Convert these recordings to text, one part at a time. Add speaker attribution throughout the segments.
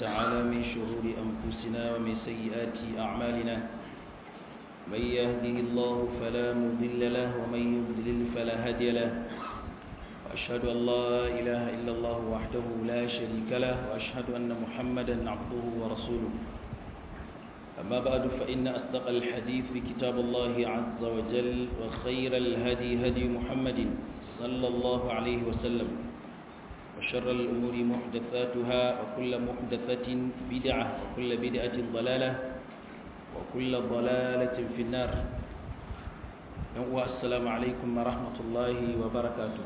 Speaker 1: تعالى من شرور أنفسنا ومن سيئات أعمالنا من يهده الله فلا مضل له ومن يضلل فلا هادي له وأشهد أن لا إله إلا الله وحده لا شريك له وأشهد أن محمدا عبده ورسوله أما بعد فإن أصدق الحديث بكتاب الله عز وجل وخير الهدي هدي محمد صلى الله عليه وسلم وشر الأمور محدثاتها وكل محدثة بدعة وكل بدعة ضلالة وكل ضلالة في النار السلام عليكم ورحمة الله وبركاته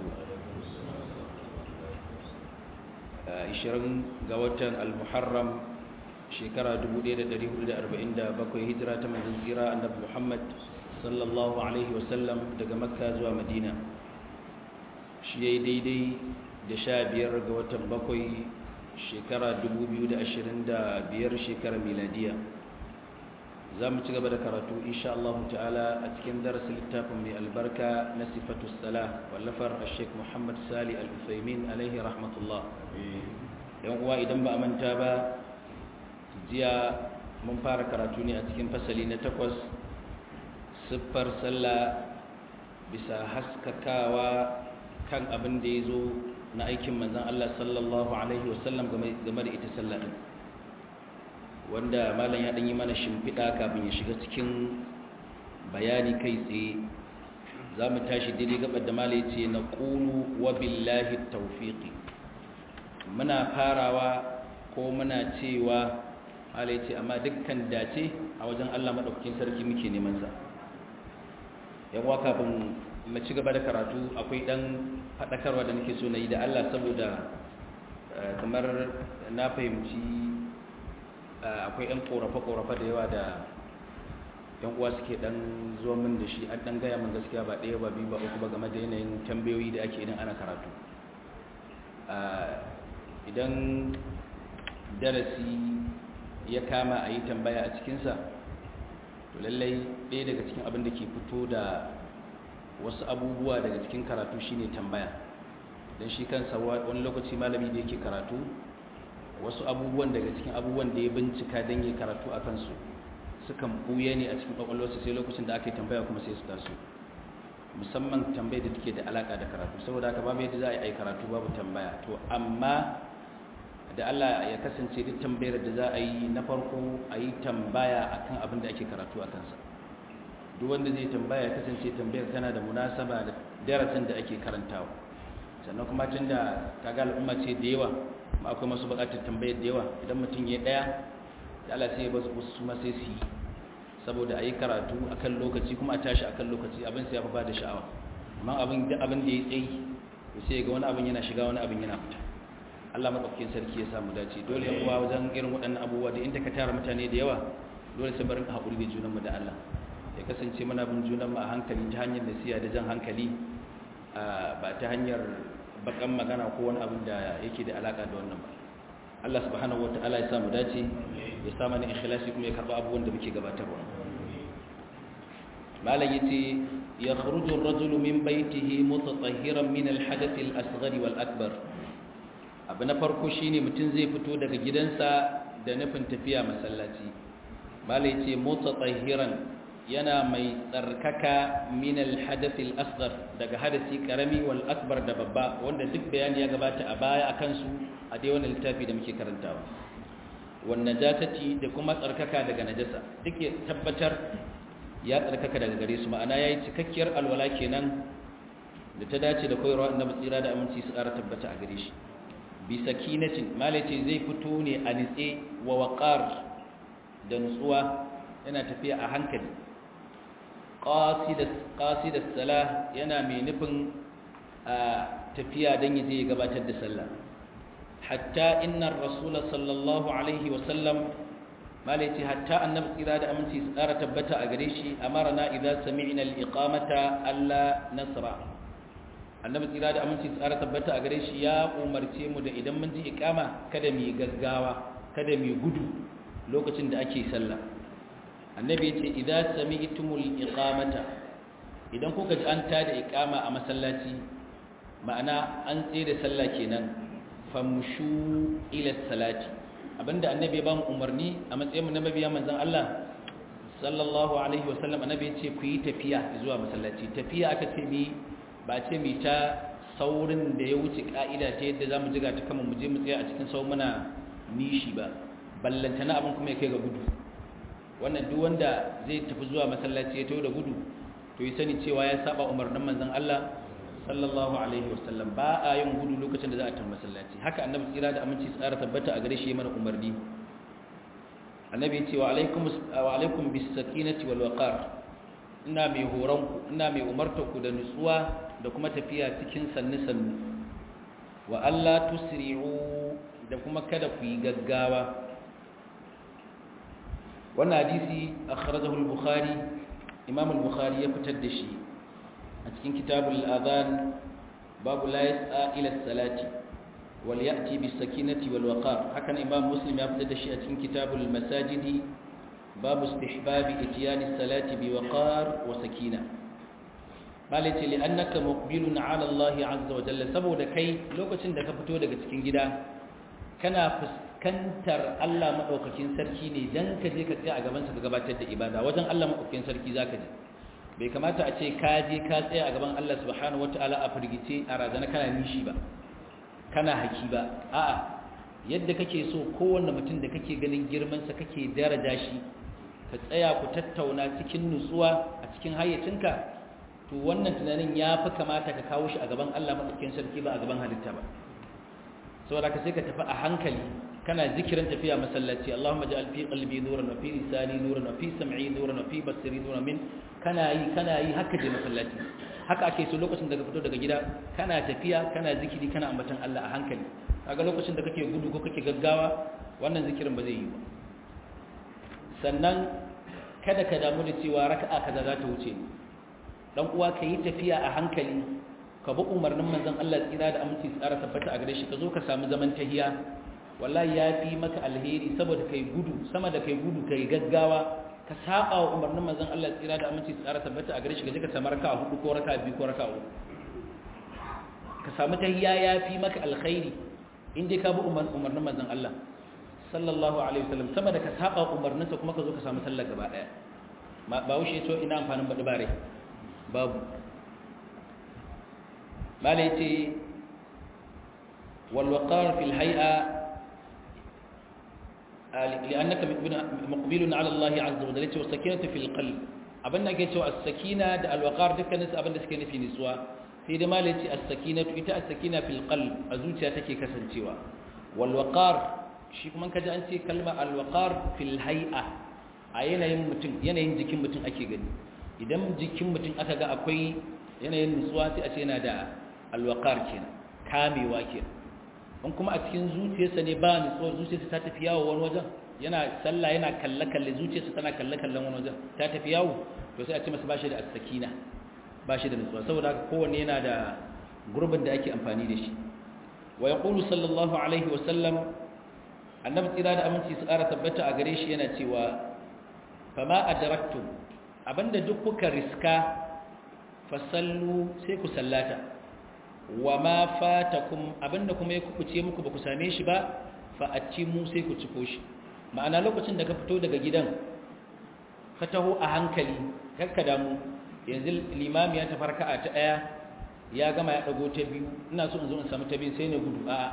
Speaker 1: ishirin ga watan al-muharram shekara 1447 hijira ta manzon tsira annabi Muhammad sallallahu alaihi wasallam daga makka zuwa madina shi yayi daidai da sha biyar ga watan bakwai shekara 2025 shekarar miladiya za mu ci gaba da karatu insha Allah ta'ala a cikin darasin littafin mai albarka na sifatu salah wallafar Sheikh Muhammad Sali Al-Uthaymin alaihi rahmatullah yan uwa idan ba a manta ba jiya mun fara karatu ne a cikin fasali na takwas siffar sallah bisa haskakawa kan abin da ya zo na aikin manzan Allah sallallahu alaihi wasallam game da ita sallah din wanda malam ya ɗanyi mana shimfiɗa kafin ya shiga cikin bayani kai tsaye za mu tashi daidai gabar da malai ce na ƙulu wa billahi taufiƙi muna farawa ko muna cewa malai ce amma dukkan dace a wajen allah maɗaukakin sarki muke neman sa yawa kafin mu ci gaba da karatu akwai ɗan faɗakarwa da nake so na yi da allah saboda kamar na fahimci akwai 'yan korafe-korafe da yawa da yan uwa suke dan zuwa min da shi an dan gaya min gaskiya ba ɗaya ba biyu ba uku ba game da yanayin tambayoyi da ake idan ana karatu idan darasi ya kama a yi tambaya a cikinsa to lallai ɗaya daga cikin abin da ke fito da wasu abubuwa daga cikin karatu shine tambaya don shi kansa wani lokaci malami da yake karatu wasu abubuwan daga cikin abubuwan da ya bincika don yi karatu a kansu sukan buye ne a cikin kwakwalwarsu sai lokacin da aka yi tambaya kuma sai su taso musamman tambayar da take da alaka da karatu saboda haka babu yadda za a yi karatu babu tambaya to amma da Allah ya kasance duk tambayar da za a yi na farko a yi tambaya akan abin da ake karatu a kansa duk wanda zai tambaya ya kasance tambayar tana da munasaba da darasin da ake karantawa sannan kuma tun da kaga al'umma ce da yawa ma akwai masu bukatar tambayar da yawa idan mutum ya daya da Allah sai ya basu su ma sai su yi saboda a yi karatu akan lokaci kuma a tashi akan lokaci abin sai ya fi ba da sha'awa amma abin da abin da ya tsayi to sai ga wani abin yana shiga wani abin yana fita Allah madaukakin sarki ya samu dace dole yan uwa wajen irin waɗannan abubuwa da inda ka tara mutane da yawa dole sai barin haƙuri da junanmu da Allah ya kasance muna bin junanmu a hankali ta hanyar nasiya da jan hankali ba ta hanyar bakan magana ko wani abin da yake da alaka da wannan ba Allah subhanahu wata'ala ya samu dace ya sa mana ikhlasi kuma ya karba abubuwan da muke gabatarwa malam yace ya kharuju ar-rajulu min baytihi mutatahhiran min al-hadath al-asghar wal-akbar abu na farko shine mutum zai fito daga gidansa da nufin tafiya masallaci malam yace mutatahhiran yana mai tsarkaka min al-hadath al-asghar daga hadasi karami wal akbar da babba wanda duk bayani ya gabata a baya akan su a dai wannan littafi da muke karantawa wan najasati da kuma tsarkaka daga najasa duk ya tabbatar ya tsarkaka daga gare su ma'ana yayi cikakkiyar alwala kenan da ta dace da koyarwa annabi tsira da aminci su ƙara tabbata a gare shi bi sakinatin malace zai fito ne a nitse wa waqar da nutsuwa yana tafiya a hankali qasidat salah yana mai nufin tafiya don yaje ya gabatar da sallah hatta inna rasul sallallahu alaihi wa sallam malaiti hatta annabi tsira da aminci su tsara tabbata a gare shi amarna idza sami'na al-iqamata alla nasra annabi tsira da aminci su tsara tabbata a gare shi ya umarce mu da idan mun ji iqama kada mu gaggawa kada mu gudu lokacin da ake sallah annabi yace idza sami'tumul iqamata idan kuka ji an tada iqama a masallaci ma'ana an tsaye da sallah kenan famshu ila salati abinda annabi ya ba mu umarni a matsayin mu na mabiya manzon Allah sallallahu alaihi wasallam annabi ya ce ku yi tafiya zuwa masallaci tafiya aka ce mi ba ce mi ta saurin da ya wuce ka'ida ta yadda zamu jiga ta kama mu je mu tsaya a cikin sau muna nishi ba ballantana abin kuma ya kai ga gudu wannan duk wanda zai tafi zuwa masallaci ya tawo da gudu to yi sani cewa ya saba umarnin manzon Allah sallallahu alaihi wasallam ba a yin gudu lokacin da za a tafi masallaci haka annabi tsira da aminci tsara tabbata a gare shi mana umarni annabi ce wa alaikum wa alaikum bis sakinati wal waqar ina mai horon ku ina mai umarta ku da nutsuwa da kuma tafiya cikin sanni sannu wa alla tusri'u da kuma kada ku yi gaggawa wannan hadisi akhrajahu al-bukhari imam al-bukhari ya fitar da shi a cikin kitabul adhan babu la yas'a ila salati wal ya'ti bis sakinati wal waqar hakan imam muslim ya fitar da shi a cikin kitabul masajidi babu istihbabi itiyani salati bi waqar wa sakina malati li annaka muqbilun ala Allah azza wa jalla saboda kai lokacin da ka fito daga cikin gida kana fuskantar Allah madaukakin sarki ne dan ka je ka tsaya a gaban sa ka gabatar da ibada wajen Allah madaukakin sarki zaka je bai kamata a ce ka je ka tsaya a gaban Allah subhanahu wataala a firgice a razana kana nishi ba kana haki ba a'a yadda kake so kowanne mutum da kake ganin girman sa kake daraja shi ka tsaya ku tattauna cikin nutsuwa a cikin hayyacinka to wannan tunanin ya fi kamata ka kawo shi a gaban Allah madaukakin sarki ba a gaban halitta ba saboda ka sai ka tafi a hankali kana zikirin tafiya masallaci Allahumma ja'al fi qalbi nuran wa fi lisani nuran wa fi sam'i nuran wa fi basiri nuran min kana yi kana yi haka je masallaci haka ake so lokacin da ka fito daga gida kana tafiya kana zikiri kana ambatan Allah a hankali kaga lokacin da kake gudu ko kake gaggawa wannan zikirin ba zai yi ba sannan kada ka damu da cewa raka'a kaza za ta wuce dan uwa ka yi tafiya a hankali ka bi umarnin manzon Allah tsira da aminci tsara tabbata a gare shi ka zo ka samu zaman tahiya wallahi ya fi maka alheri saboda kai gudu sama da kai gudu kai gaggawa ka saba wa umarnin manzon Allah tsira da aminci tsara tabbata a gare shi ka je ka samu raka'a hudu ko raka'a biyu ko raka'a uku ka samu tahiya ya fi maka alkhairi in dai ka bi umarnin manzon Allah sallallahu alaihi wasallam sama da ka saba umarninsa kuma ka zo ka samu sallar gaba daya ba wuce to ina amfanin baɗi bare babu malai ce walwaƙar fil hai'a li'annaka muqbilun ala Allah azza wa jalla wa sakinatu fil qalb abin da ke cewa as-sakina da al-waqar dukkanin su abin da suke nufi nisuwa sai da malai ce as-sakinatu ita as-sakina fil qalb a zuciya take kasancewa wal waqar shi kuma kaji an ce kalma al waqar fil hay'a a yanayin mutum yanayin jikin mutum ake gani idan jikin mutum aka ga akwai yanayin nutsuwa sai a ce yana da alwakar kenan kamewa kenan in kuma a cikin zuciyarsa ne ba nutsuwar zuciyarsa ta tafi yawo wani wajen yana sallah yana kalle-kalle zuciyarsa tana kalle-kallen wani wajen ta tafi yawo to sai a ce masa bashi da asakina bashi da nutsuwa saboda haka kowanne yana da gurbin da ake amfani da shi wa yaqulu sallallahu alaihi wa sallam annabi tsira da aminci su ƙara tabbata a gare shi yana cewa fama adraktum abinda duk kuka riska fasallu sai ku sallata wa ma fatakum abinda kuma ya kubuce muku ba ku same shi ba fa mu sai ku ciko shi ma'ana lokacin da ka fito daga gidan ka taho a hankali kakka damu yanzu limami ya tafarka a ta daya ya gama ya dago ta biyu ina so in zo in samu ta biyu sai na gudu a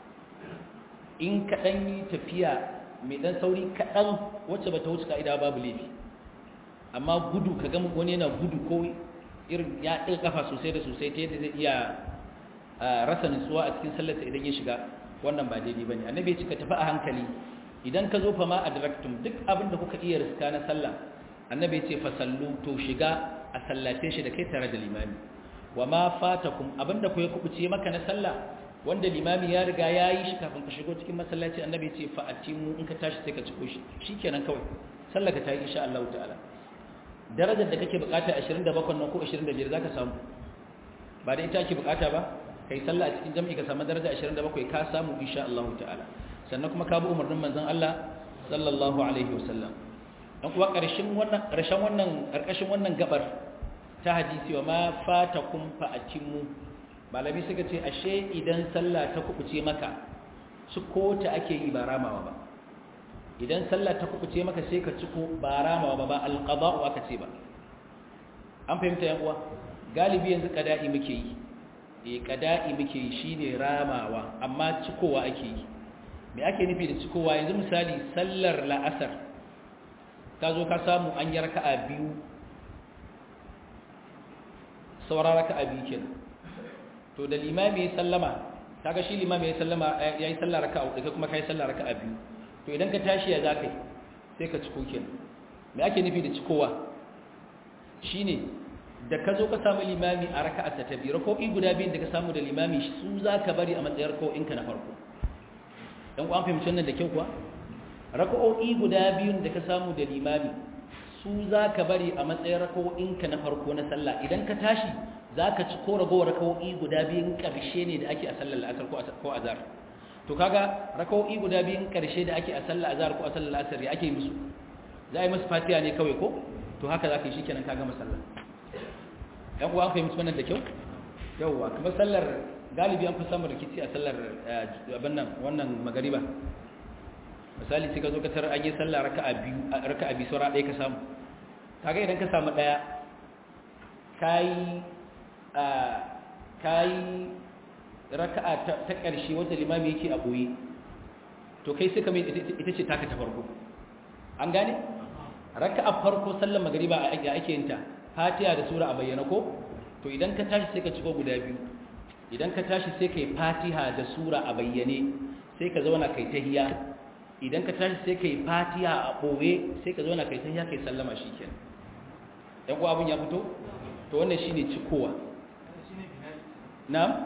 Speaker 1: in ka dan yi tafiya mai dan sauri kaɗan wacce ba ta wuce ka'ida babu laifi amma gudu ka ga wani yana gudu ko irin ya ɗin kafa sosai da sosai ta yadda zai iya rasa nutsuwa a cikin sallarsa idan ya shiga wannan ba daidai ba ne annabi ya cika tafi a hankali idan ka zo fa ma adraktum duk abin da kuka iya riska na sallah annabi ya ce fa sallu to shiga a sallace shi da kai tare da limami wa ma fatakum abin da ku ya kubuce maka na sallah wanda limami ya riga ya yi shi kafin ka shigo cikin masallaci annabi ya ce fa atimu in ka tashi sai ka ciko shi shikenan kawai sallar ka ta yi insha Allah ta'ala darajar da kake bukata 27 nan ko 25 zaka samu ba da ita ake bukata ba kai sallah a cikin jami'i ka samu daraja 27 ka samu insha Allah ta'ala sannan kuma ka bi umarnin manzon Allah sallallahu alaihi wasallam dan kuwa karshen wannan karshen wannan karkashin wannan gabar ta hadisi wa ma fatakum fa atimmu malami suka ce ashe idan sallah ta kubuce maka su ko ta ake yi ba ramawa ba idan sallah ta kubuce maka sai ka ciko ba ramawa ba ba alqada'u aka ce ba an fahimta yan uwa galibi yanzu qada'i muke yi eh qada'i muke yi shine ramawa amma cikowa ake yi me ake nufi da cikowa yanzu misali sallar la'asar ka zo ka samu an yi raka'a biyu saura raka'a biyu kenan to da limami ya sallama kaga shi limami ya sallama yayi sallar raka'a uku kuma kai sallar raka'a biyu to idan ka tashi ya zakai sai ka ciko kenan me ake nufi da cikowa shine da ka zo ka samu limami a raka'a ta biyu raka'o'i guda biyun da ka samu da limami su zaka bari a matsayin raka'o'inka na farko dan ku an fahimci wannan da kyau kuwa raka'o'i guda biyun da ka samu da limami su zaka bari a matsayin raka'o'inka na farko na sallah idan ka tashi zaka ci ko ragowar raka'o'i guda biyun karshe ne da ake a sallar asar ko azhar to kaga raka'o'i guda biyun karshe da ake a sallar azhar ko a sallar asar ya ake musu za a yi musu fatiha ne kawai ko to haka zaka yi shikenan ka gama sallah dan ku an fahimci wannan da kyau yawwa kuma sallar galibi an fi samun rikici a sallar abin nan wannan magariba misali sai ka zo ka tarar an yi sallah raka'a biyu raka'a biyu saura ɗaya ka samu kaga idan ka samu ɗaya kayi kayi raka'a ta ƙarshe wanda limami yake a ɓoye to kai suka mai ita ce taka ta farko an gane raka'a farko sallar magariba a ake yin ta fatiha da sura a bayyana ko to idan ka tashi sai ka ciko guda biyu idan ka tashi sai ka yi fatiha da sura a bayyane sai ka zauna kai tahiya idan ka tashi sai ka yi fatiha a ɓoye sai ka zauna kai tahiya kai sallama shi kenan ɗan kuwa abin ya fito to wannan shi ne cikowa na'am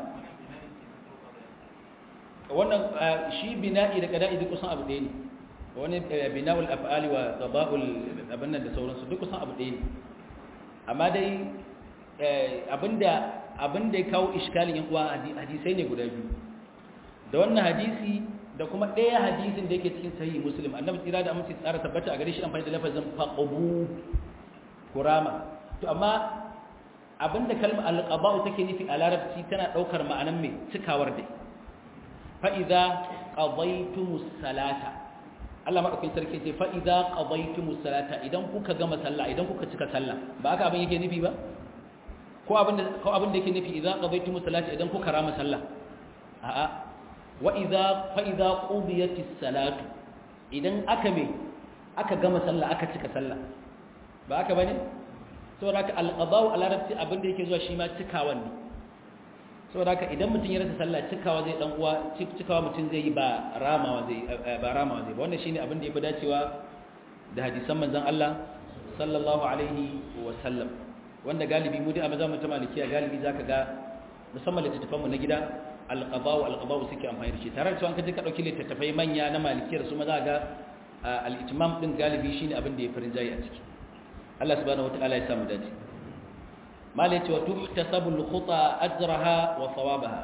Speaker 1: wannan shi bina'i da kada'i duk kusan abu ɗaya ne wani bina'ul af'ali wa qada'ul abin nan da sauransu duk kusan abu ɗaya ne amma dai abinda abin da ya kawo iskalin yan uwa hadisai ne guda biyu da wannan hadisi da kuma ɗaya hadisin da yake cikin sahihi muslim annabi tsira da amince tsara tabbata a gare shi amfani da lafazin faqabu kurama to amma abinda kalmar alqaba'u take nufi a larabci tana daukar ma'anan mai cikawar dai fa idza qadaytumus salata Allah madaukakin sarki ce fa idza qadaytumus salata idan kuka gama sallah idan kuka cika sallah ba haka abin yake nufi ba ko abin da yake nufi idan qadaytumus salati idan kuka rama sallah a'a wa idza fa idza qudiyatis salatu idan aka me aka gama sallah aka cika sallah ba aka bane saboda haka al-qada'u a larabci abin da yake zuwa shi ma cikawan ne saboda haka idan mutum ya rasa sallah cikawa zai dan uwa cikawa mutum zai yi ba ramawa zai ba ramawa zai ba wannan shine abin da yafi dacewa da hadisan manzon Allah sallallahu alaihi wa sallam wanda galibi mu dai a mazamin ta malikiya galibi zaka ga musamman littattafan mu na gida alqaba'u alqaba'u suke amfani da shi tare da cewa ka je ka dauki littattafai manya na malikiyar su ma za ga al-itimam din galibi shine abin da ya farin jayi a ciki Allah subhanahu wataala ya samu dace malai ce wa tuhtasabu al-khuta ajraha wa thawabaha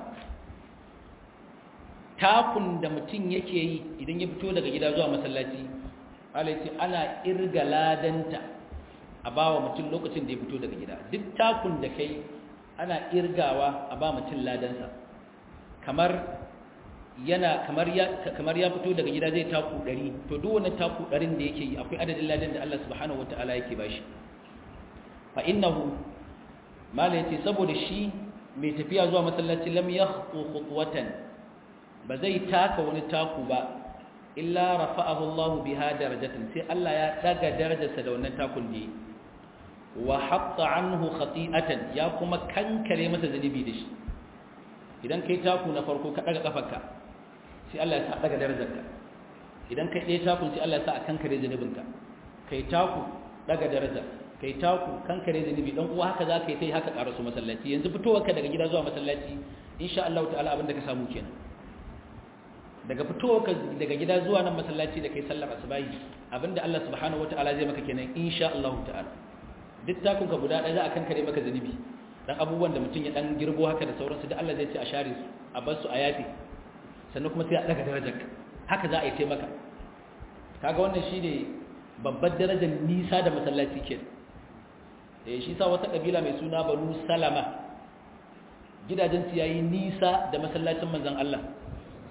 Speaker 1: takun da mutum yake yi idan ya fito daga gida zuwa masallaci malai ce ana irga ladanta a ba wa mutum lokacin da ya fito daga gida duk takun da kai ana irgawa a ba mutum ladansa kamar yana kamar ya kamar ya fito daga gida zai taku 100 to duk wannan taku 100 da yake yi akwai adadin ladan da Allah subhanahu wataala yake bashi fa innahu mala yace saboda shi mai tafiya zuwa masallaci lam yakhtu khutwatan ba zai taka wani taku ba illa rafa'ahu Allah biha darajatan sai Allah ya daga darajarsa da wannan takun da wa hatta anhu khati'atan ya kuma kankare masa zanibi da shi idan kai taku na farko ka daga kafarka sai Allah ya sa daga darajarka idan kai ɗaya takun sai Allah ya sa a kankare zanibinka kai taku daga daraja kai taku kankare zanibi dan uwa haka za ka yi ta yi haka karasu masallaci yanzu fitowarka daga gida zuwa masallaci insha Allah ta'ala abin da ka samu kenan daga fitowarka daga gida zuwa nan masallaci da kai sallar asubahi abinda Allah subhanahu wata'ala zai maka kenan insha Allah ta'ala duk takun ka guda ɗaya za a kankare maka zanibi dan abubuwan da mutum ya dan girbo haka da sauransu da Allah zai ce a share su a bar su a yafi sannan kuma sai a daga darajar haka za a yi taimaka kaga wannan shine babbar darajar nisa da masallaci kenan eh shi sa wata kabila mai suna Banu Salama gidajen su yayi nisa da masallacin manzon Allah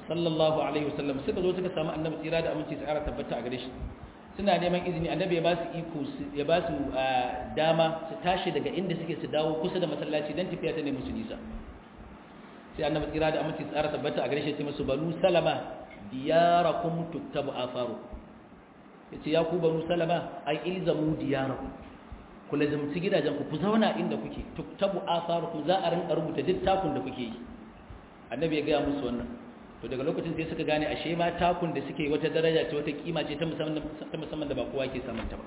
Speaker 1: sallallahu alaihi wasallam suka zo suka samu annabi tsira da aminci su ƙara tabbata a gare shi suna neman izini annabi ya ba su iko ya ba su dama su tashi daga inda suke su dawo kusa da masallaci don tafiya ta ne musu nisa sai annabi tsira da aminci su ƙara tabbata a gare shi ya ce musu banu salama diyarakum tuttabu afaru yace ya ku banu salama ai ilzamu diyarakum ku lazumci gidajen ku ku zauna inda kuke tuttabu afarukum za a rinka rubuta duk takun da kuke yi annabi ya ga musu wannan to daga lokacin sai suka gane ashe ma takun da suke wata daraja ce wata kima ce ta musamman ta musamman da ba kowa ke samun ta ba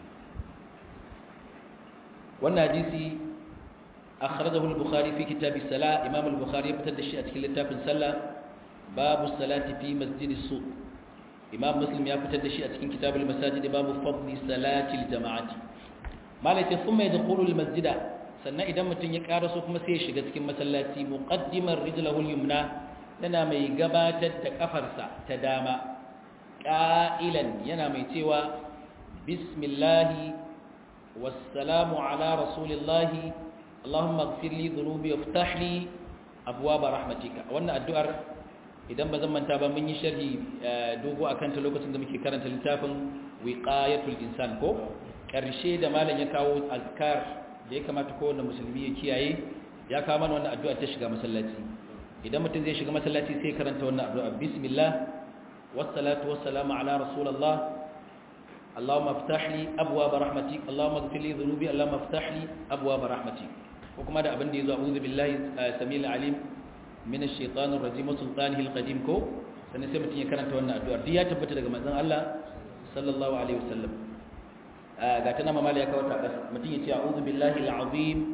Speaker 1: wannan hadisi akhrajahu al-bukhari fi kitab as-salah imam al-bukhari ya fitar da shi a cikin littafin sallah babu salati fi masjid as-suq imam muslim ya fitar da shi a cikin kitab al-masajid babu fadli salati al-jama'ati malaka thumma yadkhulu al-masjida sannan idan mutum ya karaso kuma sai ya shiga cikin masallaci muqaddimar rijlahu al-yumna yana mai gabatar da kafarsa ta dama ƙa'ilan yana mai cewa bismillahi wassalamu ala rasulillahi allahumma gfirli zunubi wa fitahli abuwa ba rahmatika wannan addu'ar idan ba zan manta ba mun yi sharhi dogo a kanta lokacin da muke karanta littafin wiqayatul insan ko ƙarshe da malam ya kawo azkar da ya kamata kowane musulmi ya kiyaye ya kawo mana wannan addu'ar ta shiga masallaci idan mutum zai shiga masallaci sai karanta wannan addu'a bismillah wassalatu wassalamu ala rasulillah allahumma iftah li abwaab rahmatik allahumma ighfir li dhunubi allahumma iftah li abwaab rahmatik ko kuma da abin da yazo a'udhu billahi samil alim min ash-shaytanir rajim wa sultanihi al-qadim ko sannan sai mutum ya karanta wannan addu'a duk ya tabbata daga manzon Allah sallallahu alaihi wasallam ga tana mamala ya kawo ta mutum ya ce a'udhu billahi al-azim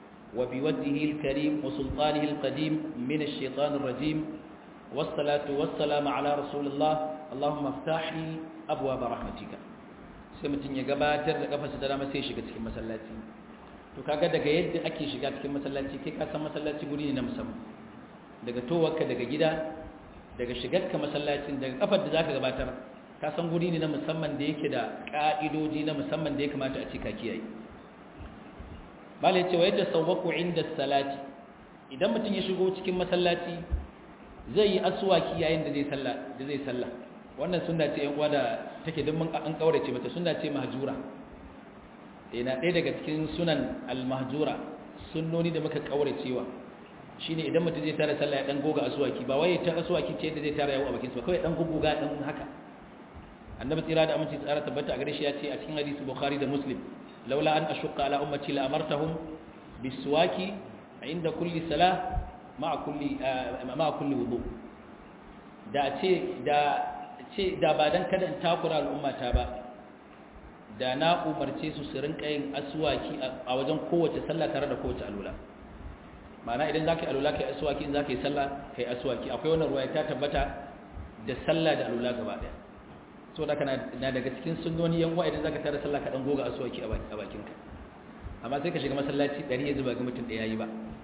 Speaker 1: وبوجهه الكريم وسلطانه القديم من الشيطان الرجيم والصلاة والسلام على رسول الله اللهم افتح لي أبواب رحمتك سمتين يقباتر لقفة دلما سيشك تكي مسلاتي to kaga daga yadda ake shiga cikin masallaci kai ka san masallaci guri ne na musamman daga towarka daga gida daga shigarka masallacin daga kafar da zaka gabatar ka san guri ne na musamman da yake da ka'idoji na musamman da ya kamata a ce ka kiyaye malai cewa yadda sauwaku inda salati idan mutum ya shigo cikin masallaci zai yi aswaki yayin da zai sallah da zai sallah wannan sunna ce yan uwa da take duk mun an kaurace mata sunna ce mahjura eh na ɗaya daga cikin sunan al-mahjura sunnoni da muka kauracewa shine idan mutum zai tara sallah ya dan goga aswaki ba wai ta aswaki ce da zai tara yawo a bakin sa kawai dan guguga dan haka annabi tsira da aminci tsara tabbata a gare shi ya ce a cikin hadisi bukhari da muslim laula an ashqa ala ummati la amartahum biswaki inda kulli salah ma'a kulli ma'a kulli wudu da ce da ce da ba dan kada in takura al'ummata ba da na umarce su su rinka yin aswaki a wajen kowace sallah tare da kowace alula ma'ana idan zaka yi alula kai aswaki in zaka yi sallah kai aswaki akwai wannan ruwaya ta tabbata da sallah da alula gaba daya so da kana na daga cikin sunnoni yan uwa idan zaka tare sallah ka dan goga aswaki a bakinka amma sai ka shiga masallaci dari ya zuba ga mutum da yayi ba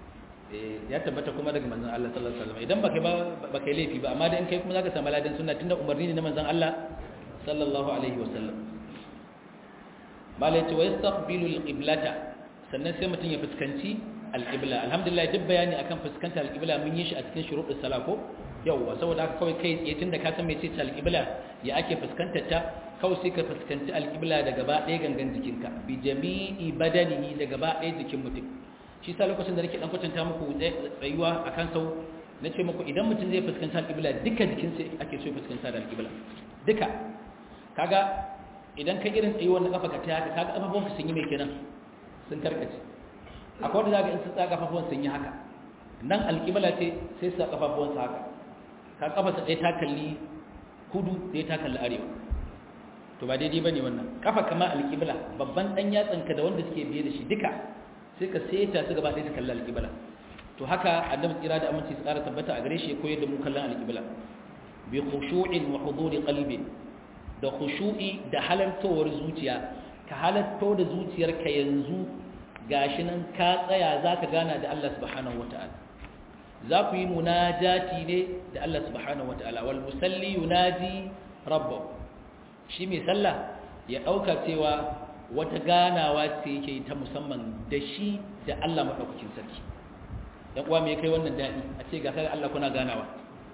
Speaker 1: eh ya tabbata kuma daga manzon Allah sallallahu alaihi wasallam idan baka ba baka laifi ba amma da in kai kuma zaka samu ladan sunna tunda umarni ne na manzon Allah sallallahu alaihi wasallam malai ce wa yastaqbilu alqiblata sannan sai mutum ya fuskanci alqibla alhamdulillah duk bayani akan fuskanta alqibla mun yi shi a cikin shuruɗus sala ko yauwa saboda haka kawai kai tsaye tunda ka san mece ce alqibla ya ake fuskantar ta kawai sai ka fuskanci alqibla da gaba ɗaya gangan jikinka bi jami'i badanihi da gaba ɗaya jikin mutum shi sa lokacin da nake dan kwatanta muku tsayuwa akan sau na ce muku idan mutum zai fuskanci alqibla duka jikinsa ake so ya fuskanta da alqibla duka kaga idan ka irin tsayuwar na kafa ka ta haka kaga kafafunka sun yi mai kenan sun karkace akwai wanda zaka in sun tsaka kafafuwan sun yi haka nan alqibla ce sai su kafafuwansa haka ka kafarsa ɗaya ta kalli kudu ɗaya ta kalli arewa to ba daidai ba ne wannan kafa kama alƙibla babban ɗan yatsanka da wanda suke biye da shi duka sai ka seta su gaba ɗaya ta kalli alƙibla to haka annabi tsira da aminci tsara tabbata a gare shi ya koyar da mu kallon alƙibla bi khushu'in wa huduri qalbin da khushu'i da halartowar zuciya ka halarto da zuciyarka yanzu gashi nan ka tsaya zaka gana da Allah subhanahu wataala za ku yi munajati ne da Allah subhanahu wataala wal musalli yunaji rabbahu shi mai sallah ya dauka cewa wata ganawa ce yake ta musamman da shi da Allah madaukakin sarki dan uwa me kai wannan dadi a ce ga kai Allah kuna ganawa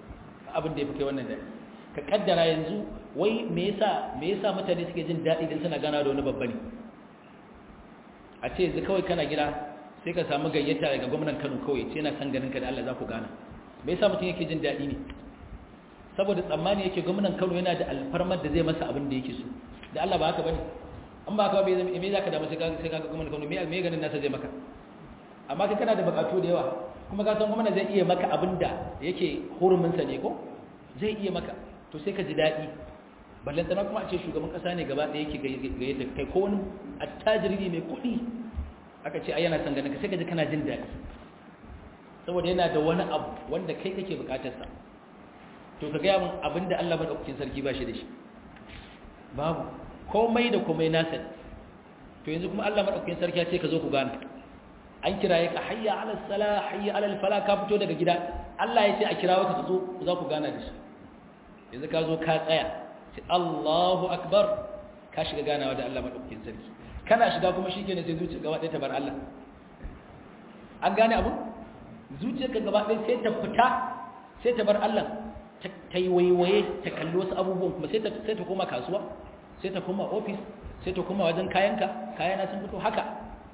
Speaker 1: abin da ya fi kai wannan daɗi ka kaddara yanzu wai me yasa me yasa mutane suke jin daɗi idan suna gana da wani babba ne a ce yanzu kawai kana gida sai ka samu gayyata daga gwamnan Kano kawai ce yana san ganin ka da Allah za ku gana me yasa mutum yake jin daɗi ne saboda tsammani yake gwamnan Kano yana da alfarmar da zai masa abin da yake so da Allah ba haka bane an ba haka ba me za ka damu sai ka sai ka gwamnan Kano me me ganin nasa zai maka amma kai kana da bukatu da yawa kuma ka san gwamnati zai iya maka abin da yake hurumin sa ne ko zai iya maka to sai ka ji daɗi ballan tana kuma a ce shugaban kasa ne gaba ɗaya yake gayyata kai ko wani attajiri ne mai kuɗi aka ce ai yana son ganin ka sai ka ji kana jin daɗi saboda yana da wani abu wanda kai kake bukatarsa to ka gaya min abin da Allah madaukakin sarki ba shi da shi babu komai da komai nasa to yanzu kuma Allah madaukakin sarki ya ce ka zo ku gana an kiraye ka hayya ala sala hayya ala fala ka fito daga gida Allah ya ce a kirawo ka zo za ku gana da shi yanzu ka zo ka tsaya sai Allahu akbar ka shiga ganawa da Allah madaukakin sarki kana shiga kuma shikenan sai zuciya gaba ɗaya ta bar Allah an gane abu zuciyarka gaba ɗaya sai ta fita sai ta bar Allah ta yi waiwaye ta kalli wasu abubuwan kuma sai ta koma kasuwa sai ta koma ofis sai ta koma wajen kayanka kayana sun fito haka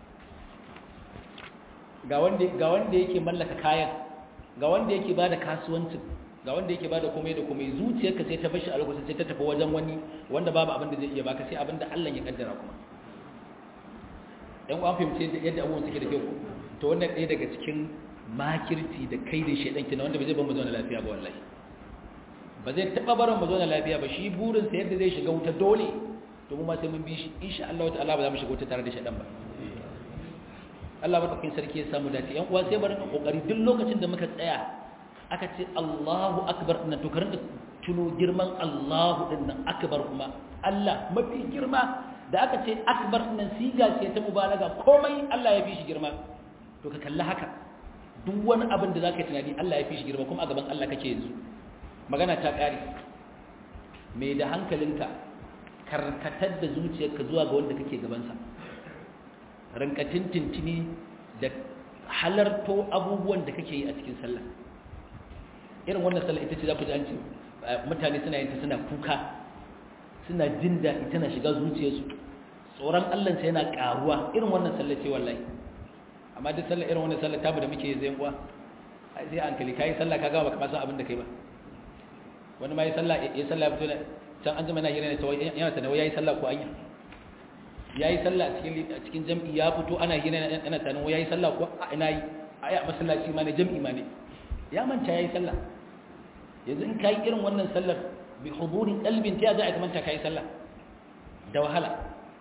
Speaker 1: ga wanda yake mallaka kayan ga wanda yake ba da kasuwancin ga wanda yake ba da komai da komai zuciyarka sai ta bashi a lokacin sai ta tafi wajen wani wanda babu abin da zai iya baka sai abin da Allah ya kaddara kuma ɗan uwan fahimci yadda abubuwan suke da kyau to wannan ɗaya daga cikin makirci da kai da shaidan kina wanda bai zai ban mu zauna lafiya ba wallahi ba zai taba barin mu zauna lafiya ba shi burin sa yadda zai shiga wuta dole to mu ma sai mun bi shi insha Allah ta'ala ba za mu shiga wuta tare da shaidan ba Allah madaukakin sarki ya samu dace yan uwa sai barin kokari duk lokacin da muka tsaya aka ce Allahu akbar din to karin tuno girman Allahu din nan akbar kuma Allah mafi girma da aka ce akbar din nan siga ce ta mubalaga komai Allah ya fi shi girma to ka kalli haka duk wani abin da za ka yi tunani Allah ya fi shi girma kuma a gaban Allah kake yanzu magana ta ƙare mai da hankalinka karkatar da zuciyarka zuwa ga wanda kake gabansa rankatin tintini da halarto abubuwan da kake yi a cikin sallah irin wannan sallah ita ce za ku ji an ce mutane suna yin ta suna kuka suna jin daɗi tana shiga zuciyarsu tsoron Allah sai yana ƙaruwa irin wannan sallah ce wallahi amma duk sallah irin wannan sallah tabu da muke zai uwa ai sai hankali kai sallah kaga baka san abin da kai ba wani ma yi sallah ya sallah fito can an zama yana hira ne to yana ta yayi sallah ko anya yayi sallah a cikin a cikin jami'i ya fito ana hira yana tanin yayi sallah ko ina yi ai a masallaci ma ne jami'i ma ne ya manta yayi sallah yanzu in kai irin wannan sallar bi huduri qalbin ta za a manta kai sallah da wahala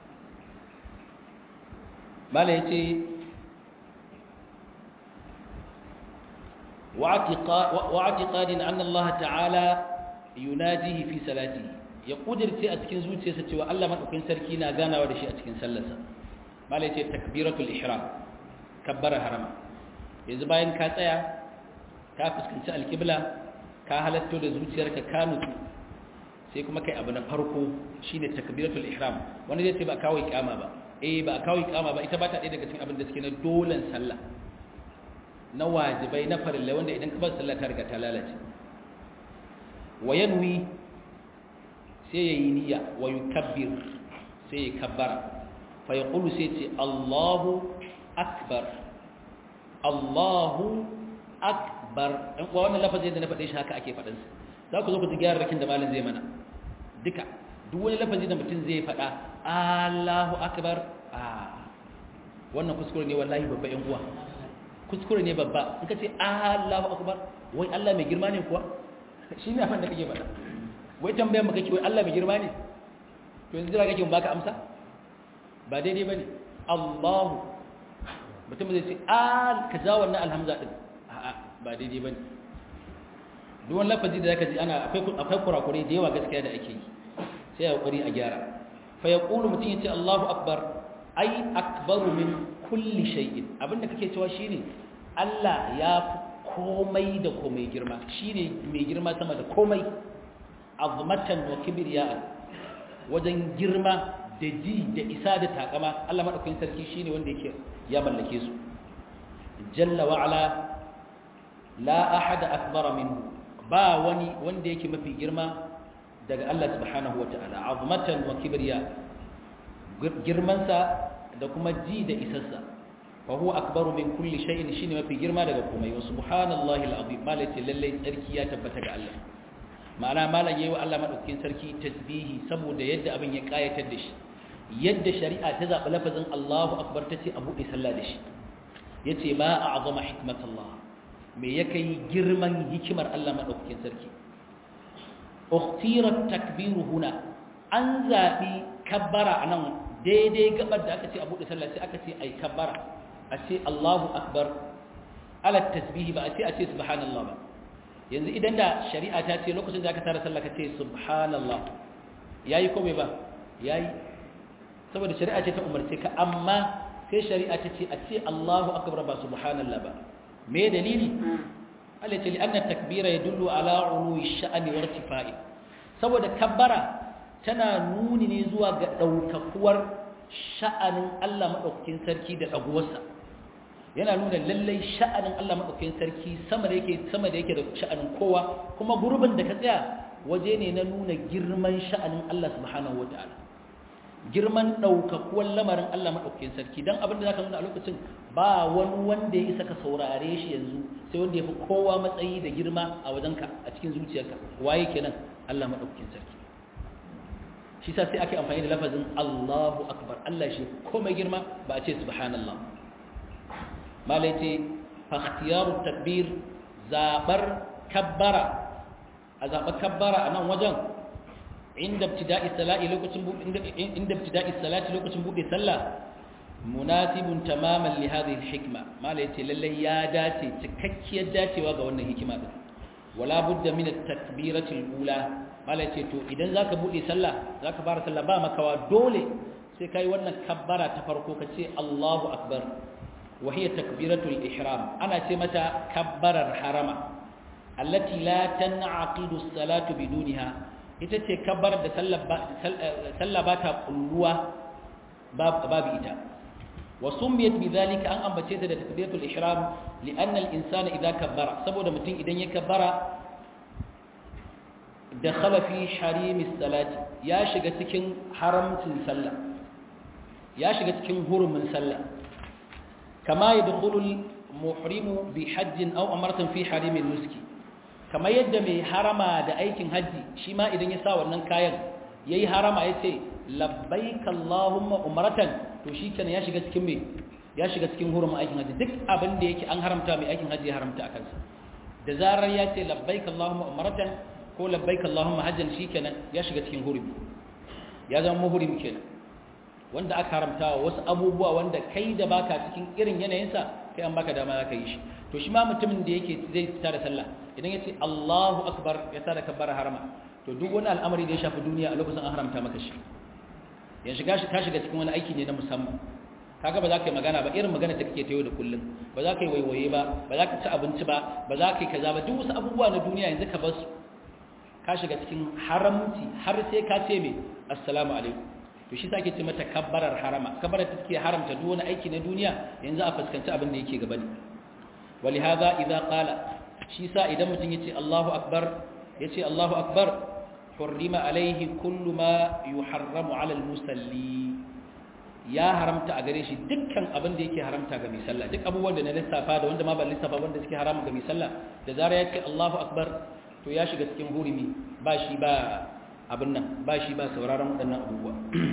Speaker 1: mala yace واعتقاد أن الله تعالى يناجيه في صلاته يقدر تي أتكين زوج سيسة وألا من أكين سركينا غانا ودشي أتكين سلسة ما ليتي تكبيرة الإحرام كبر حرما إذا باين كاتايا كافس كنت الكبلة كاهلتو لزوج سيرك كانت sai kuma kai abu na farko shine takbiratul ihram wanda zai ce ba kawai kama ba eh ba kawai kama ba ita ba ta ɗaya daga cikin abin da suke na dolan sallah na wajibai na farillai wanda idan ka bar sallah ta riga ta lalace wa yanwi sai yayi niyya wa yukabbir sai ya kabbara fa yaqulu sai ce Allahu akbar Allahu akbar dan kuwa wannan lafazin da na faɗe shi haka ake faɗin sa za ku zo ku ji gyararrakin da malam zai mana duka duk wani lafazi da mutum zai faɗa Allahu akbar ah wannan kuskure ne wallahi babba yan uwa kuskure ne babba in ka ce Allahu akbar wai Allah mai girma ne kuwa shi ne abin da kake faɗa wai tambayar maka kake wai Allah mai girma ne to yanzu jira kake mun baka amsa ba daidai bane Allahu mutum zai ce al ka ja wannan alhamza din a'a ba daidai bane duk wani lafazi da zaka ji ana akwai akwai kurakure da yawa gaskiya da ake yi sai ya kokari a gyara fa yaqulu mutum yace Allahu akbar ai akbaru min kulli shay'in abinda kake cewa shine Allah ya fi komai da komai girma shine mai girma sama da komai azmatan wa kibriya wajen girma da ji da isa da takama Allah madaukakin sarki shine wanda yake ya mallake su jalla wa ala la ahad akbara minhu ba wani wanda yake mafi girma daga Allah subhanahu wata'ala azmatan wa kibriya girmansa da kuma ji da isassa fa huwa akbaru min kulli shay'in shine mafi girma daga komai wa subhanallahi alazim malati lallai sarki ya tabbata ga Allah ma'ana malam yayi wa Allah madaukakin sarki tasbihi saboda yadda abin ya kayatar da shi yadda shari'a ta zaɓi lafazin Allahu akbar ta ce a buɗe sallah da shi ya ce ba a azama hikmatallah me ya kai girman hikimar Allah maɗaukakin sarki uktirar takbiru huna an zaɓi kabbara a nan daidai gabar da aka ce a buɗe sallah sai aka ce ai kabbara a ce Allahu akbar ala tasbihi ba a ce a ce subhanallah ba yanzu idan da shari'a ta ce lokacin da aka tara sallah ka ce subhanallah yayi ko bai ba yayi saboda shari'a ce ta umarce ka amma sai shari'a ta ce a ce Allahu akbar ba subhanallah ba me dalili Allah ce li'anna takbira yadullu ala uluwi sha'ani wa irtifa'i saboda kabbara tana nuni ne zuwa ga daukakuwar sha'anin Allah madaukakin sarki da daguwarsa yana nuna lallai sha'anin Allah madaukakin sarki sama da yake sama da yake da sha'anin kowa kuma gurbin da ka tsaya waje ne na nuna girman sha'anin Allah subhanahu wataala girman ɗaukakuwar lamarin Allah maɗaukakin sarki don abin da za ka nuna a lokacin ba wani wanda ya isa ka saurare shi yanzu sai wanda ya fi kowa matsayi da girma a wajenka a cikin zuciyarka waye kenan Allah maɗaukakin sarki shi sa sai ake amfani da lafazin Allahu akbar Allah shi komai girma ba a ce subhanallah malai ce fakhtiyaru takbir zabar kabbara a zaɓar kabbara a nan wajen inda ibtida'i salati lokacin inda ibtida'i salati lokacin bude sallah munasibun tamaman li hadhihi alhikma mala yace lalle ya dace cikakkiyar dacewa ga wannan hikima din wala budda min at-takbirati al-ula mala yace to idan zaka bude sallah zaka fara sallah ba makawa dole sai kai wannan kabbara ta farko kace Allahu akbar wa hiya takbiratu al-ihram ana ce mata kabbarar harama allati la tan'aqidu as-salatu bidunha ita ce kabbar da sallah ba ta kulluwa babu ita wa sumbiyat bidhalika an ambace ta da takbiratul ihram li'anna al-insana idha kabbara saboda mutum idan ya kabbara dakhala fi harimis salati ya shiga cikin haramcin sallah ya shiga cikin hurumin sallah kama yadkhulu al-muhrimu bi hajjin aw amratan fi harimin nuski kamar yadda mai harama da aikin hajji shi ma idan ya sa wannan kayan ya yi harama ya ce labbaika Allahumma umaratan to shi kenan ya shiga cikin mai ya shiga cikin hurumin aikin hajji duk abin da yake an haramta mai aikin hajji ya haramta a kansa da zarar ya ce labbaika Allahumma umaratan ko labbaika Allahumma hajjan shi kenan ya shiga cikin hurumi ya zama muhrim kenan wanda aka haramta wa wasu abubuwa wanda kai da baka cikin irin yanayinsa kai an baka dama za ka yi shi to shi ma mutumin da yake zai fita da sallah idan ya ce Allahu akbar ya tada kabbara harama to duk wani al'amari da ya shafi duniya a lokacin an haramta maka shi ya shiga shi ka shiga cikin wani aiki ne na musamman kaga ba za ka yi magana ba irin magana da kake ta yau da kullum ba za ka yi waiwaye ba ba za ka ci abinci ba ba za ka yi kaza ba duk wasu abubuwa na duniya yanzu ka bar su ka shiga cikin haramci har sai ka ce me assalamu alaikum to shi sake ce mata kabbarar harama kabbarar ta take haramta duk wani aiki na duniya yanzu a fuskanci abin da yake gaba ne ولهذا إذا قال شيسا إذا متن يتي الله أكبر يتي الله أكبر حرم عليه كل ما يحرم على المسلي ya haramta a gare shi dukkan abin da yake haramta ga mai sallah duk abubuwan da na lissafa da wanda ma ban lissafa wanda suke haramun ga mai sallah da zara ya ce Allahu akbar to ya shiga cikin hurumi ba shi ba abin nan ba shi ba sauraron waɗannan abubuwa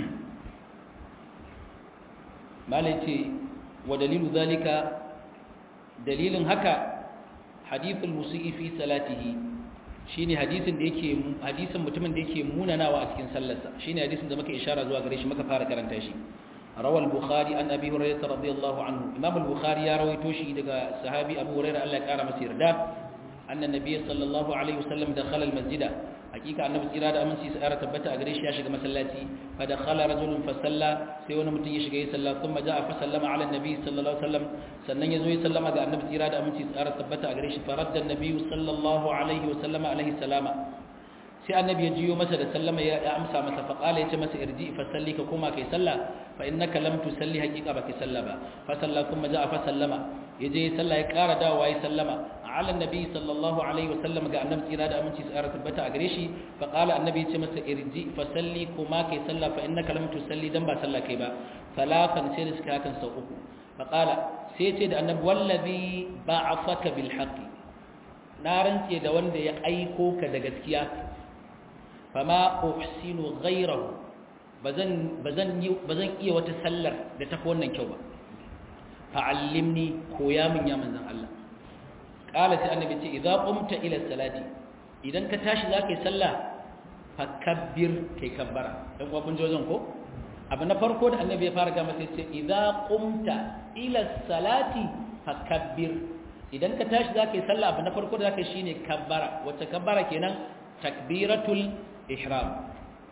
Speaker 1: malai ce wa dalilu zalika dalilin haka hadithul musii fi salatihi shine hadisin da yake hadisin mutumin da yake munanawa a cikin sallarsa shine hadisin da muka ishara zuwa gare shi muka fara karanta shi rawal bukhari an abi hurairah radiyallahu anhu imam al-bukhari ya rawaito shi daga sahabi abu hurairah Allah ya kara masa yarda anna nabiy sallallahu alaihi wasallam dakhala al-masjida hakika annabi tsira da aminci su ƙara tabbata a gare shi ya shiga masallaci fa dakhala rajulun fa salla sai wani mutum ya shiga ya salla kuma ja'a fa sallama ala annabi sallallahu alaihi wasallam sannan yazo ya sallama ga annabi tsira da aminci su ƙara tabbata a gare shi fa radda annabi sallallahu alaihi wasallam alaihi salama sai annabi ya jiyo masa da sallama ya amsa masa fa qala ya ce masa irji fa salli ka koma kai salla fa innaka lam tusalli haqiqa ba kai salla ba fa salla kuma ja'a fa sallama yaje ya salla ya ƙara dawowa ya sallama ala nabi sallallahu alaihi wasallam ga annabi tsira da aminci tsara tabbata a gare shi fa qala annabi ya ce masa irji fa salli kuma kai sallah fa innaka lam tusalli dan ba sallah kai ba salatan sai da suka hakan sau uku fa qala sai ce da annabi wallazi ba'athaka bil haqqi na rantse da wanda ya aiko ka da gaskiya fama uhsinu ghayrahu bazan bazan bazan iya wata sallar da tafi wannan kyau ba fa'allimni koya min ya manzan Allah qala sai annabi ce idza qumta ila salati idan ka tashi zaka yi sallah fakabbir kai kabbara dan kuwa kun jozon ko abu na farko da annabi ya fara ga masa ce idza qumta ila salati fakabbir idan ka tashi zaka yi sallah abu na farko da zaka yi shine kabbara wacce kabbara kenan takbiratul ihram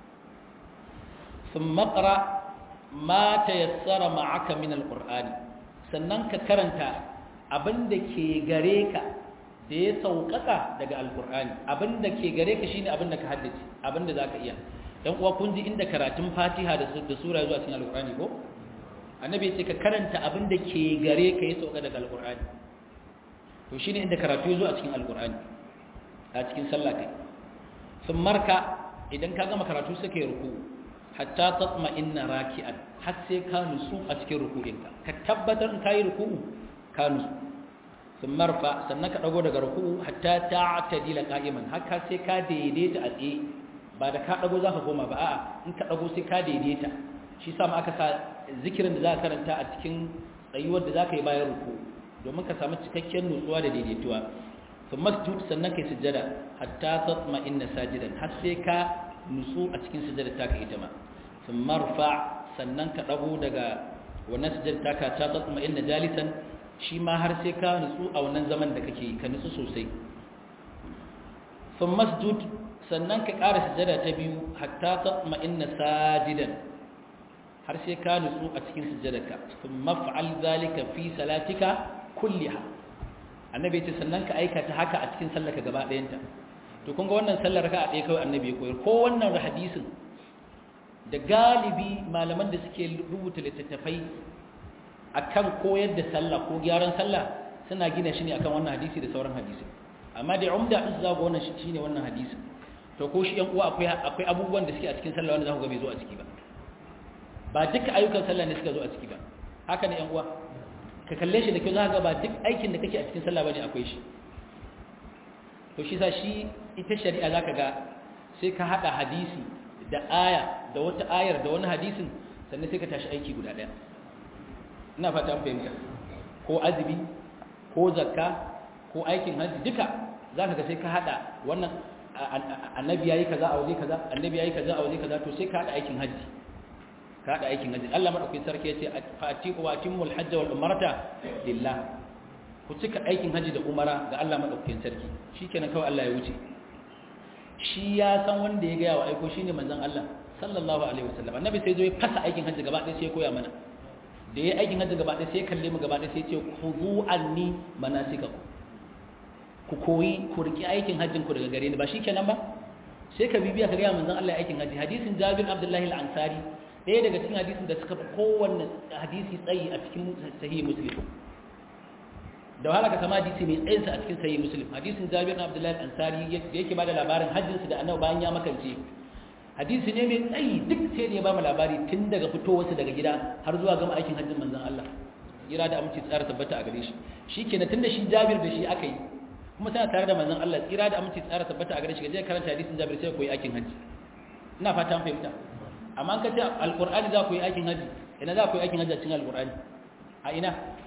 Speaker 1: ثم اقرا ما تيسر معك من القران sannan ka karanta abinda ke gare ka da ya sauƙaƙa daga alƙur'ani abinda ke gare ka shine abinda ka haddace abinda zaka iya dan uwa kun ji inda karatun Fatiha da da sura zuwa cikin alƙur'ani ko annabi ya ce ka karanta abinda ke gare ka ya sauƙa daga alƙur'ani to shine inda karatu ya zo a cikin alƙur'ani a cikin sallah kai sun marka idan ka gama karatu sai kai ruku hatta tatma inna raki'an har sai ka nusu a cikin ruku'inka ka tabbatar in kai ruku'u ka nusu sun marfa sannan ka dago daga ruku'u hatta ta'tadila qa'iman har ka sai ka daidaita a tsaye ba da ka dago zaka koma ba a'a in ka dago sai ka daidaita shi sa ma aka sa zikirin da zaka karanta a cikin tsayuwar da zaka yi bayan ruku'u domin ka samu cikakken nutsuwa da daidaituwa sun masjud sannan kai sujjada hatta tatma inna sajidan har sai ka nutsu a cikin sujjada taka ita ma sun marfa sannan ka ɗago daga wannan sujjada taka ta tatma inna jalisan shi ma har sai ka nutsu a wannan zaman da kake ka nutsu sosai sun masjud sannan ka ƙara sujjada ta biyu hatta tatma inna sajidan har sai ka nutsu a cikin sujjadarka sun maf'al zalika fi salatika kulliha annabi ce sannan ka aikata haka a cikin sallarka gaba ɗayanta to kun ga wannan sallar ka a ɗaya kawai annabi ya koyar ko wannan hadisin da galibi malaman da suke rubuta littattafai akan koyar da sallah ko gyaran sallah suna gina shi ne akan wannan hadisi da sauran hadisi amma da umda din za ga wannan shine wannan hadisin to ko shi yan uwa akwai akwai abubuwan da suke a cikin sallah wanda za ku ga bai zo a ciki ba ba duka ayyukan sallah ne suka zo a ciki ba haka ne yan uwa ka kalle shi da kyau za ka ga ba duk aikin da kake a cikin sallah bane akwai shi to shi sa shi ita shari'a zaka ga sai ka hada hadisi da aya da wata ayar da wani hadisin sannan sai ka tashi aiki guda daya ina fata an fahimta ko azumi ko zakka ko aikin hajji duka zaka ga sai ka hada wannan annabi yayi kaza a waje kaza annabi yayi kaza a waje kaza to sai ka hada aikin hajji ka hada aikin hajji Allah madaukakin sarki yace fa'ati wa atimul hajj wal umrata lillah ku cika aikin hajji da umara ga Allah madaukakin sarki shikenan kawai Allah ya wuce shi ya san wanda ya gaya wa aiko shine manzon Allah sallallahu alaihi wasallam annabi sai zo ya fasa aikin hajji gaba ɗaya sai ya koya mana da ya aikin hajji gaba ɗaya sai ya kalle mu gaba ɗaya sai ya ce khudhu anni manasikakum ku koyi ku riki aikin hajjin ku daga gare ni ba shikenan ba sai ka bibiya ka ga manzon Allah aikin hajji hadisin Jabir Abdullahi al-Ansari ɗaya daga cikin hadisin da suka fi kowanne hadisi tsayi a cikin sahih Muslim da wahala ka sama hadisi mai tsayinsa a cikin sahih Muslim hadisin Jabir Abdullahi al-Ansari yake bada labarin hajjinsa da Annabi bayan ya makance hadisi ne mai tsayi duk sai da ya ba mu labari tun daga fitowarsa daga gida har zuwa gama aikin hajjin manzon Allah jira da aminci tsara tabbata a gare shi shikenan tunda shi Jabir da shi aka yi kuma tana tare da manzon Allah tsira da aminci tsara tabbata a gare shi gaje karanta hadisin Jabir sai koyi aikin hajji ina fata an fahimta amma an kace alqur'ani za ku yi aikin hajji ina za ku yi aikin hajji a cikin alqur'ani a ina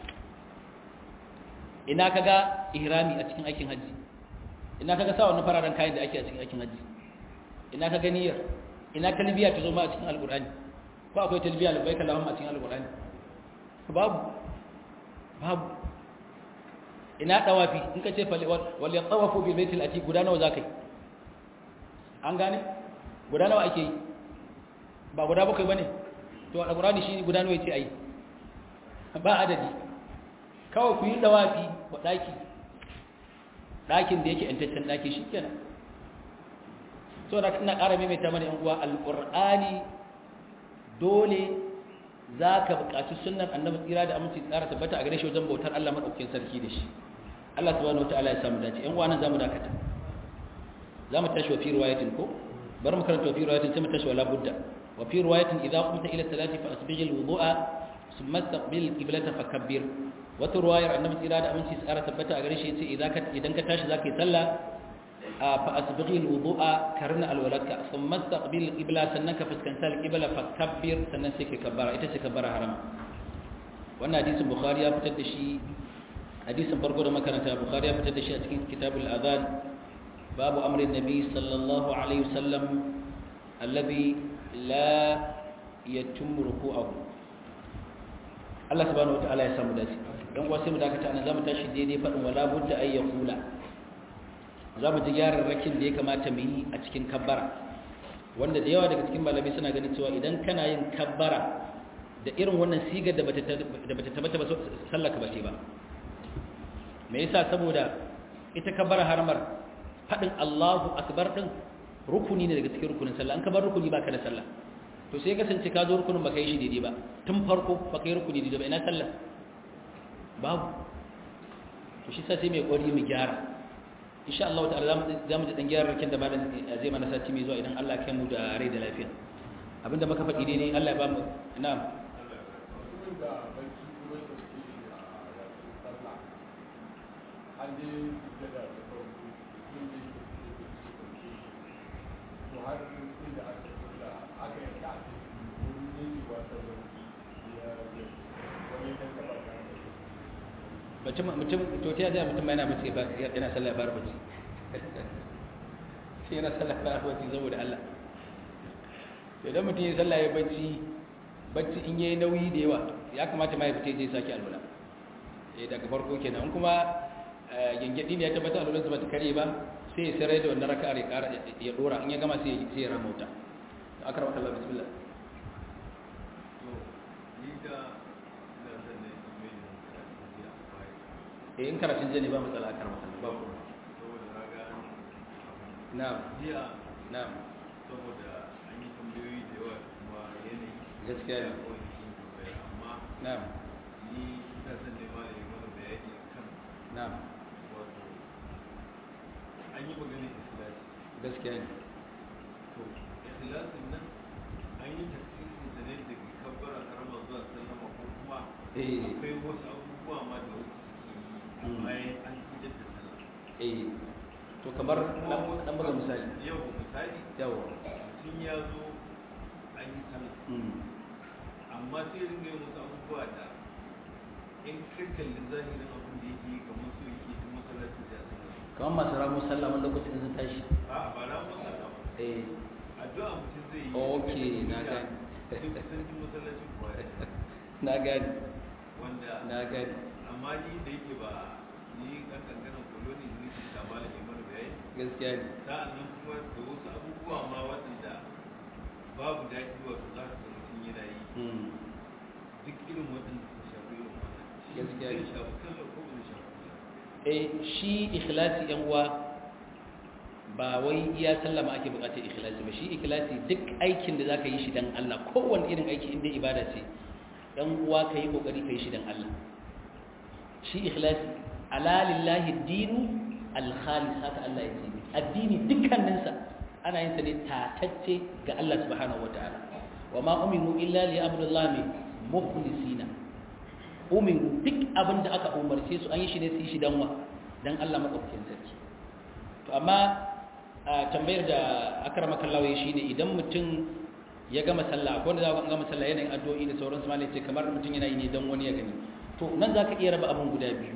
Speaker 1: ina kaga ihrami a cikin aikin hajji ina kaga sa wannan fararen kayan da ake a cikin aikin hajji ina kaga niyyar ina talbiya ta zo ma a cikin alqur'ani ko akwai talbiya labbaika allahumma a cikin alqur'ani babu babu ina dawafi in ka ce wal yatawafu bil baitil ati guda nawa zakai an gane guda nawa ake yi ba guda bakwai bane to alqur'ani shi guda nawa yace ayi ba adadi kawai ku yi dawafi wa daki dakin da yake yantaccen daki shikenan so da ina ƙara maimaita mana yan uwa alqur'ani dole za ka buƙaci sunnar annabi tsira da aminci tsara tabbata a gare shi wajen bautar Allah maɗaukakin sarki da shi Allah subhanahu wataala ya samu dace ƴan uwa nan zamu dakata zamu tashi wa fi riwayatin ko bari mu karanta wa fi riwayatin sai mu tashi wala budda wa fi riwayatin idza qumta ila salati fa asbigh al-wudu'a thumma istaqbil al-qiblata fakabbir wata ruwayar annabi tsira da aminci tsara tabbata a gare shi yace idan ka idan ka tashi zaka yi sallah fa asbighi alwudu'a karna alwalaka thumma istaqbil alqibla sannan ka fuskanta alqibla fa kabbir sannan sai ka kabbara ita ce kabbara harama wannan hadisin bukhari ya fitar da shi hadisin farko da makaranta bukhari ya fitar da shi a cikin kitabul adhan babu amri nabi sallallahu alaihi wasallam alladhi la yatimmu ruku'ahu Allah subhanahu wataala ya samu dace dan uwa sai mu dakata anan zamu tashi daidai fadin wala budda ay yaqula zamu ji yararrakin da ya kamata mu yi a cikin kabbara wanda da yawa daga cikin malamai suna ganin cewa idan kana yin kabbara da irin wannan sigar da bata da bata tabbata ba sallar ka bace ba me yasa saboda ita kabbara haramar fadin Allahu akbar din rukuni ne daga cikin rukunin sallah an ka bar rukuni baka da sallah to sai kasance ka zo rukunin baka yi shi daidai ba tun farko baka yi rukuni daidai ba ina sallah babu to shi sai mai kori mu gyara insha Allah ta'ala zamu ji dan gyara rakin da malam zai mana sati mai zuwa idan Allah ya kai mu da rai da lafiya abinda muka faɗi daidai Allah ya ba mu na'am
Speaker 2: har inda aka kula aka yi ta wurin yin wata
Speaker 1: mutum mutum to ta yaya mutum yana bace ba yana sallah ba bace shi yana sallah ba bace saboda Allah idan mutum ya sallah ya bacci bacci in yayi nauyi da yawa ya kamata ma ya fita je saki alwala eh daga farko kenan in kuma gengedi ne ya tabbata alwala ba ta kare ba sai ya sarai da wannan raka'ar ya kara ya dora in ya gama sai sai ya ramauta akram Allah bismillah
Speaker 2: to ni da ina son ne mai da bai
Speaker 1: eh in karatun jani ba matsala akram Allah ba ku
Speaker 2: saboda na ga
Speaker 1: na'am
Speaker 2: jiya
Speaker 1: na'am
Speaker 2: saboda an yi tambayoyi da yawa kuma yanayi
Speaker 1: gaskiya ne
Speaker 2: kawai cikin tambaya amma
Speaker 1: na'am
Speaker 2: ni ina son ne ma da yi mana bayani kan
Speaker 1: na'am
Speaker 2: wato an yi maganin ikhlasi
Speaker 1: gaskiya ne
Speaker 2: to ikhlasin nan an yi tafsirin sa ne daga kabbara karama zuwa sallama ko kuma
Speaker 1: eh
Speaker 2: akwai wasu abubuwa ma da wasu suke yi
Speaker 1: Mm.
Speaker 2: bayan an idar da sallah
Speaker 1: eh to kamar dan dan buga misali
Speaker 2: yau misali
Speaker 1: yawa
Speaker 2: mutum ya zo an yi sallah
Speaker 1: mm
Speaker 2: amma sai ya ringa yin wasu abubuwa da in ka kalli zahirin abin da yake yi kamar su yake tun masallacin da ya sallah
Speaker 1: kamar masu ramu sallah wani lokacin sun tashi
Speaker 2: a ba na masallacin ba
Speaker 1: eh
Speaker 2: addu'a mutum zai yi
Speaker 1: Okay, na
Speaker 2: da
Speaker 1: gane.
Speaker 2: duk kusan tun masallacin kuwa ya
Speaker 1: na gani
Speaker 2: wanda
Speaker 1: na gani
Speaker 2: amma ni da yake ba ni kan kankanin koloni ne ke ta malam ya mana bayani
Speaker 1: gaskiya ne
Speaker 2: sa'an nan kuma da wasu abubuwa ma waɗanda babu daɗi wato za ka ga mutum yana yi
Speaker 1: mm
Speaker 2: duk irin waɗanda su shafi irin wannan shi
Speaker 1: Gaskiya
Speaker 2: zai
Speaker 1: ne.
Speaker 2: shafi sallar ko ba zai shafi sallar
Speaker 1: eh shi ikhlasi yan uwa ba wai iya sallama ake bukatar ikhlasi ba shi ikhlasi duk aikin da zaka yi shi dan Allah kowanne irin aiki inda ibada ce dan uwa ka yi kokari ka yi shi dan Allah shi ikhlasi ala lillahi dinu al-khalis haka Allah ya ce addini dukkaninsa ana yin sa ne tatacce ga Allah subhanahu wataala wa ma umiru illa li abdullahi mukhlisina umiru duk abin da aka umarce su an yi shi ne su yi shi dan wa dan Allah madaukakin sarki to amma a tambayar da akrama kallawa shi ne idan mutum ya gama sallah akwai wanda za ka gama sallah yanayin addu'o'i da sauransu malai ce kamar mutum yana yi ne dan wani ya gani to nan za ka iya raba abin guda biyu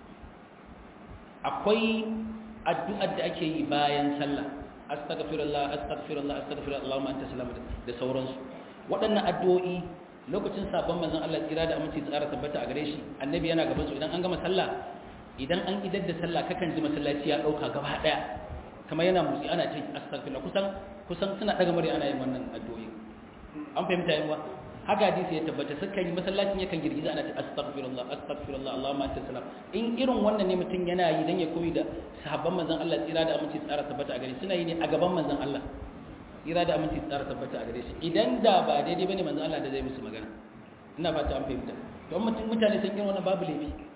Speaker 1: akwai addu'ar da ake yi bayan sallah astaghfirullah astaghfirullah astaghfirullah Allahumma anta salam da sauransu waɗannan addu'o'i lokacin sabon manzon Allah tsira da aminci tsara tabbata a gare shi annabi yana gaban su idan an gama sallah idan an idar da sallah kakan ji masallaci ya dauka gaba daya kamar yana motsi ana ce astaghfirullah kusan kusan suna daga murya ana yin wannan addu'o'i an fahimta yawa haka hadisi ya tabbata suka yi masallacin yakan girgiza ana ce astaghfirullah astaghfirullah Allahumma anta salam in irin wannan ne mutum yana yi dan ya koyi da sahabban manzon Allah tsira da aminci tsara tabbata a gare suna yi ne a gaban manzon Allah tsira da aminci tsara tabbata a gare shi idan da ba daidai bane manzon Allah da zai musu magana ina fata an fahimta don mutum mutane sun irin wannan babu laifi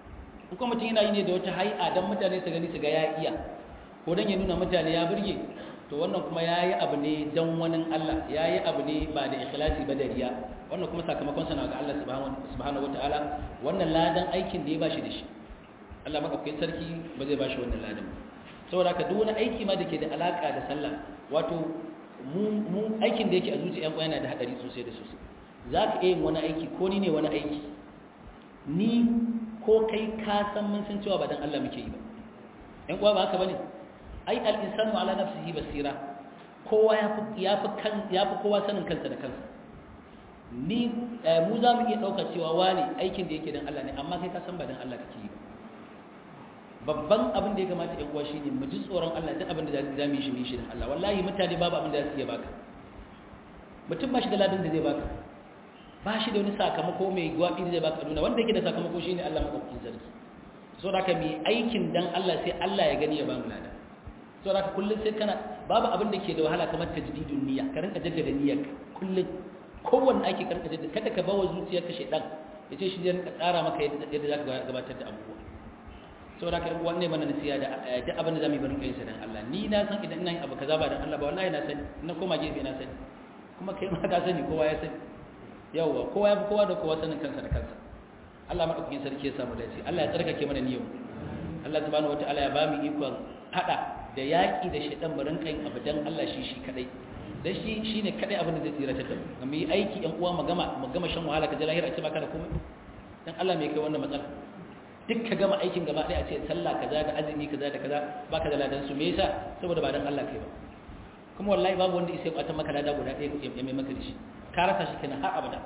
Speaker 1: in kuma mutum yana yi ne da wata hai'a don mutane su gani su ga ya iya ko don ya nuna mutane ya burge to wannan kuma ya yi abu ne don wani Allah ya yi abu ne ba da ikhlasi ba da riya wannan kuma sakamakon sana ga Allah subhanahu wa ta'ala wannan ladan aikin da ya bashi da shi Allah maɗaukakin sarki ba zai bashi wannan ladan saboda haka duk wani aiki ma da ke da alaka da sallah wato mu aikin da yake a zuciya yan yana da hadari sosai da sosai za ka iya yin wani aiki ko ni ne wani aiki ni ko kai ka san mun san cewa ba dan Allah muke yi ba yan uwa ba haka bane ai al-insanu ala nafsihi basira kowa yafi yafi kan yafi kowa sanin kansa da kansa ni mu za mu iya dauka cewa wani aikin da yake dan Allah ne amma kai ka san ba dan Allah kake yi ba babban abin da ya kamata yan uwa shine mu ji tsoron Allah duk abin da za mu yi shi mu yi shi dan Allah wallahi mutane babu abin da za su iya baka mutum ba shi da ladan da zai baka ba shi da wani sakamako mai gwaɓi da zai baka nuna wanda yake da sakamako shine Allah maɗaukakin sarki so da ka mai aikin dan Allah sai Allah ya gani ya ba mu lada so da ka kullum sai kana babu abin da ke da wahala kamar tajdidun niyya ka rinka jaddada niyyar kullum kowanne aiki ka rinka jaddada kada ka bawa zuciyarka shedan ya ce shi zai rinka tsara maka yadda za ka gabatar da abubuwa so da ka wanne mana nasiya da duk abin da zamu yi barin kai sa dan Allah ni na san idan ina yin abu kaza ba dan Allah ba wallahi na sani na koma gefe na sani kuma kai ma ka sani kowa ya sani yawwa kowa ya fi kowa da kowa sanin kansa da kansa Allah maɗaukakin sarki ya samu dace Allah ya tsarkake mana niyyar Allah subhanahu wataala ya bamu ikon hada da yaki da shaitan mu rinka yin abu dan Allah shi shi kadai dan shi shine kadai abin da zai tsira ta da mu mu yi aiki ɗan uwa mu gama mu gama shan wahala ka ji lahira ce baka da komai dan Allah me kai wannan matsala duk ka gama aikin gaba ɗaya a ce sallah kaza da azumi kaza da kaza baka da ladan su me yasa saboda ba dan Allah kai ba kuma wallahi babu wanda isai kwatan maka lada guda ɗaya ya mai maka da shi ka rasa shi kenan har abada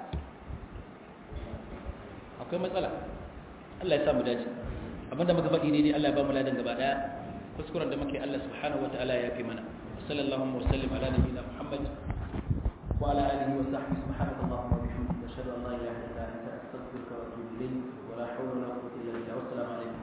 Speaker 1: akwai matsala Allah ya sa mu dace abinda muka faɗi ne Allah ya ba mu ladan gaba ɗaya kuskuren da muke Allah subhanahu wataala ya fi mana sallallahu wa sallim ala nabiyyina muhammad wa ala alihi wa sahbihi subhanakallahumma wa bihamdika ashhadu an la ilaha illa anta